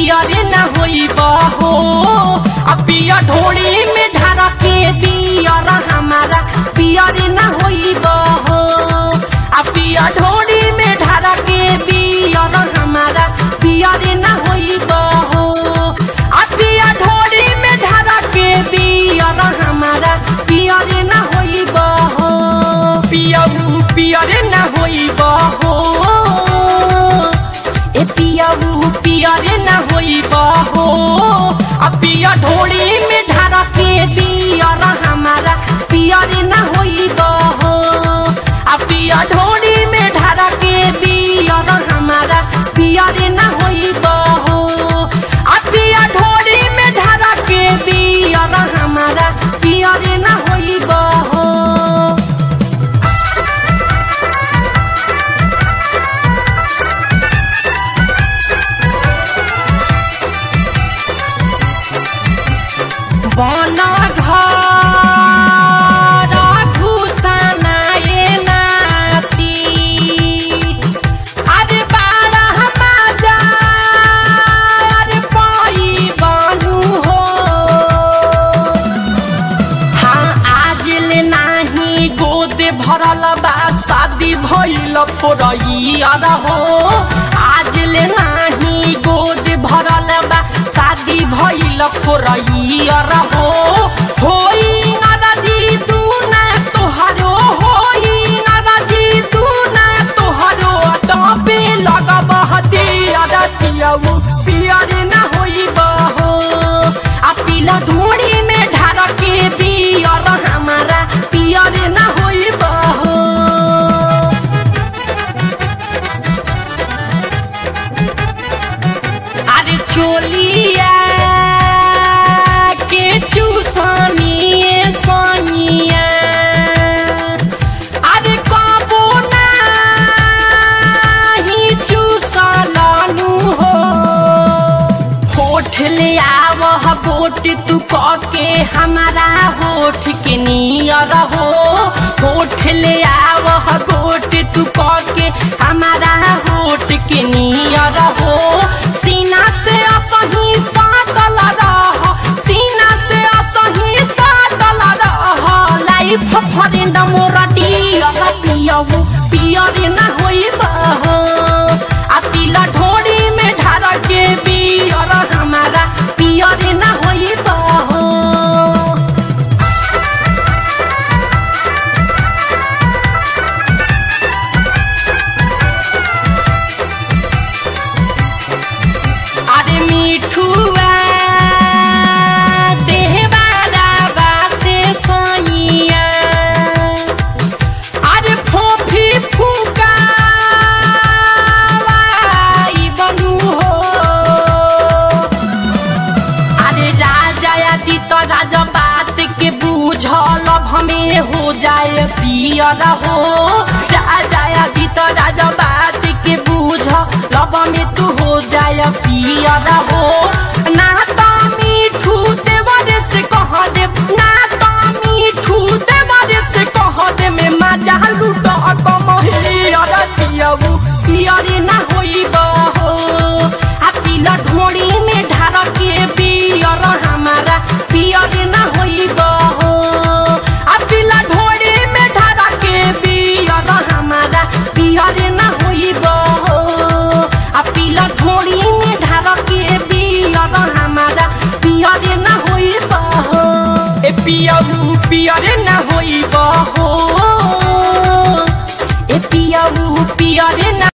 पियरे ना होई बहो आ पिया ढोड़ी में ढार के पियर हमारा पियरे ना होई बहो आ पिया ढोड़ी में ढार के पियर हमारा पियरे ना होई बहो आ पिया ढोड़ी में ढार के पियर हमारा पियरे ना होई बहो पियऊ पियरे ना होई बहो ए पियाऊ पियरे ना होई बहो आ पिया ढोड़ी में ढार के पियर हमारा पियरे ना होई बहो आ पिया ढोड़ी में ढार के पियर हमारा पियरे ना होई बहो आ पिया ढोड़ी में ढार के पियर हमारा पियरे ना होई बहो बन घर घुसनाए नाती अरे बारह बाजा अरे पाई बनू हो हाँ आज ले नाही गोद भरल बा शादी भइल फोरैया हो आज ले नाही गोद भरल बा शादी भइल फोरैया हो होई नदी तू ना तोहरो होई नदी तू ना तोहरो टपे लगब हदिया रतियऊ पियर ना होई बहो आ पीला ढोड़ी में ढार के पियर हमारा पियर ना होई बहो अरे चोलिया के चूसनिए सनिया अरे कबो नाही चूसलनु हो होठ ले आवह गोट तू के हमारा होठ के नियर हो होठ ले आवह गोट तू के हमारा होठ के नियर हो सीना से असही साटल रह सीना से असही साटल रह लाइफ फरेंड मोरा डियर पियऊ पियर ना होई बहो आ पीला ढोड़ी में ढार के पियर हमारा पियर ना होई बहो अरे मिठुआ देहवारा बासे सैया अरे फोफी फूका बनू हो अरे राजा यदि तो राजा बात के बूझल हमें हो जाए पियर हो राजा यदि तो राजा बात के बूझ लब में तू हो जाए पियर हो ना तो मीठू देवरे से कह दे ना तो मीठू देवरे से कह दे में मजा लूट कमहिया दियऊ पियर ना हो